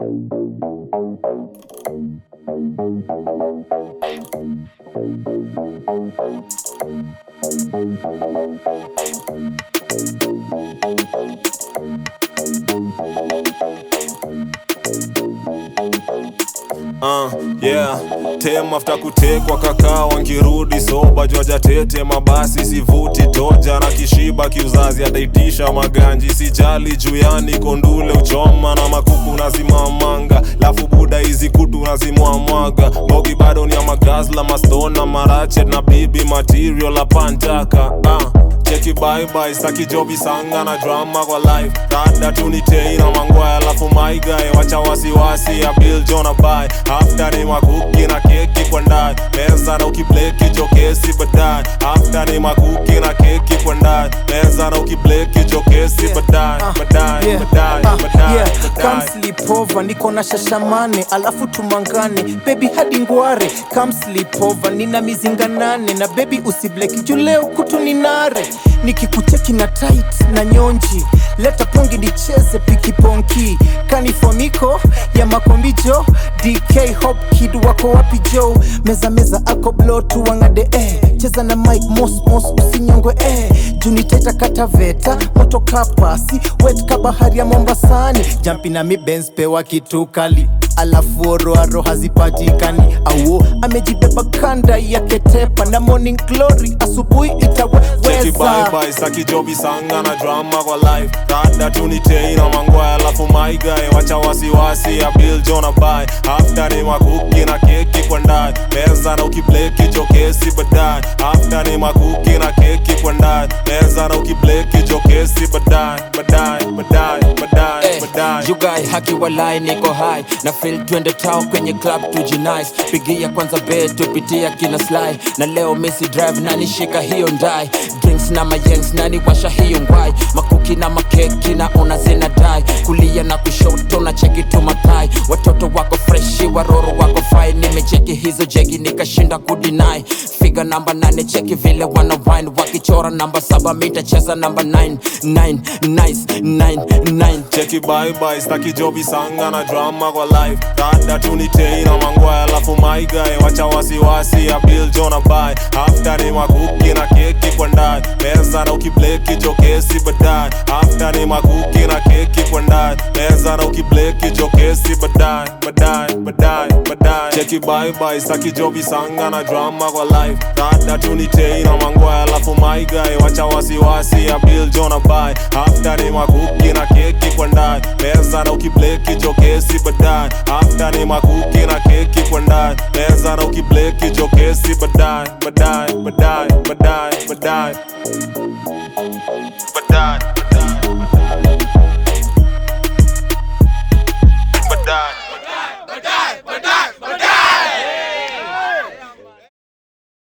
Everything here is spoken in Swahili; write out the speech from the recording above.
Uh, yeah tem after kutekwa kakaa wangirudi soba jwaja tete mabasi sivuti toja na kishiba kiuzazi ataitisha maganji sijali juyani kondule uchoma na makuku nazimamanga lafu buda hizi kutu nazimwamwaga bogi bado ni ya magazla mastona marachet na bibi material apantaka uh. cheki bye staki jobi sanga na drama kwa life rada tunitei na mangwaya alafu maigae wacha wasiwasi ya bill jona bai after ni makuki na keki kwa ndani meza na ukibleki jokesi baadaye after ni makuki na keki kwa ndani meza na ukibleki jokesi baadaye baadaye Yeah. baadaye Ah, baadaye yeah. Come baadaye sleep over, niko na shashamane alafu tumangane baby hadi ngware Come sleep over, nina mizinga nane na baby usibleki juu leo kutu ni nare nikikucheki na tight na nyonji leta pongi nicheze pikiponki kanifoniko ya makombijo dk hop kid wako wapi jo meza meza ako blo tuwangade eh. cheza na mike mosmos usinyongwe eh. juniteta kataveta moto kapasi wet ka bahari ya mombasani jampi na mibens pewa kitu kali alafu oroaro hazipatikani auo amejibeba kanda yake tepa na morning glory asubuhi cheki itaweza bye staki jobi sanga na drama kwa life rada tunitei na mangwaya alafu maigae wacha wasiwasi ya bill jona bai after ni makuki na keki kwa ndani meza na ukibleki jokesi baadaye after ni makuki na keki kwa ndani meza na ukibleki jokesi baadaye baadaye baadaye baadaye Eh, baadaye you guy haki walai niko high na feel twende tao kwenye club tujinice pigia kwanza bed tupitia kina sly na leo misi drive nani shika hiyo ndai drinks na mayengs nani washa hiyo ngwai makuki na makeki na ona zina dai kulia na kushoto na cheki tu matai watoto wako freshi waroro wako fai nimecheki hizo jegi nikashinda kudinai figa namba nane cheki vile wana wine wakichora namba saba mitacheza namba 9 9 nice 9 9 cheki bye bye staki jobi sanga na drama kwa life rada tunitei na mangwaya alafu maigae wacha wasiwasi ya bill jona bai after ni makuki na keki kwa ndani meza na ukibleki jokesi baadaye after ni makuki na keki kwa ndani meza na ukibleki jokesi baadaye baadaye baadaye baadaye cheki bye bye staki jobi sanga na drama kwa life rada tunitei na mangwaya alafu maigae wacha wasiwasi ya bill jona bai after ni makuki na keki kwa ndani meza na ukibleki jokesi baadaye after ni makuki na keki kwa ndani meza na ukibleki jokesi baadaye baadaye baadaye baadaye baadaye baadaye